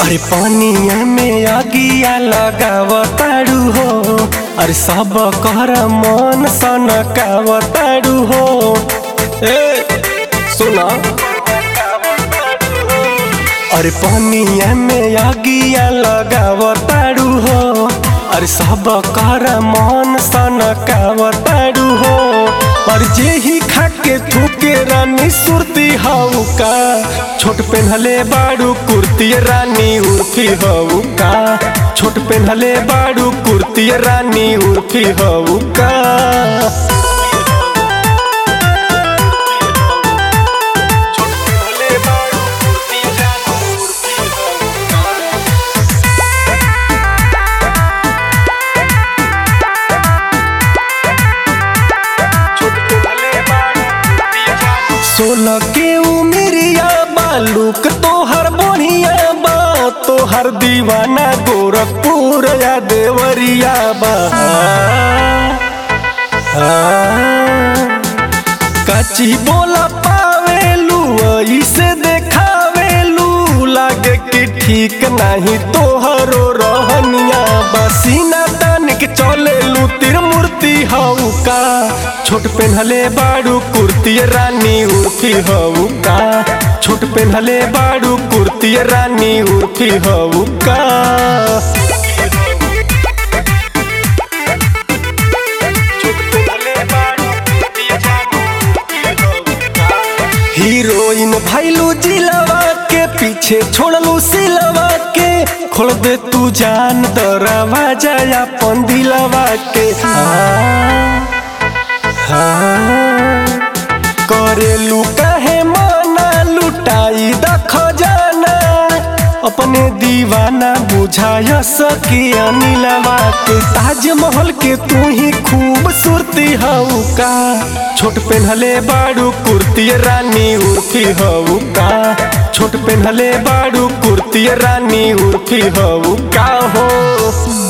अरे पानिया में अगिया लगावताड़ू हो अरे सब कर मन सनकावताड़ू हो ए सुना अरे पानिया में अगिया लगावताड़ू हो अरे सब कर मन सनकावताड़ू हो और जे ही खाके थूके रानी सुरती हाउ का छोट पेन्हले बाड़ू कुर्ती रानी उर्फी हऊ का छोट पेन्हले बाड़ू कुर्ती रानी उर्फी हऊ का सोलह के उमिरिया बालूक तोहर बढ़िया बा तोहर दीवाना गोरखपुर या देवरिया बा काची बोला पावेलू ऐसे देखावेलू लागे कि ठीक नहीं तोहरो रहनिया बसीना तान के चलेलू तिर मूर्ति हऊ का छोट पेन्हले बाड़ू कुर्ती रानी उर्फी हऊ का छोट पेन्हले बाड़ू कुर्ती रानी उर्फी हऊ का हीरोइन भैलू जिलवा के पीछे छोड़लू सिलवा के खोल दे तू जान दरवाजा अपन दिलवा के हाँ, हाँ, करेलू कहे माना लुटाई दख जाना अपने दीवाना बुझाय सकी अनिलवा के ताजमहल के तू ही खूबसूरती हऊ का छोट पेन्हले बाड़ू कुर्ती रानी उर्फी हऊ का छोट पेन्हले बाड़ू कुर्ती रानी उर्फी हऊ का हो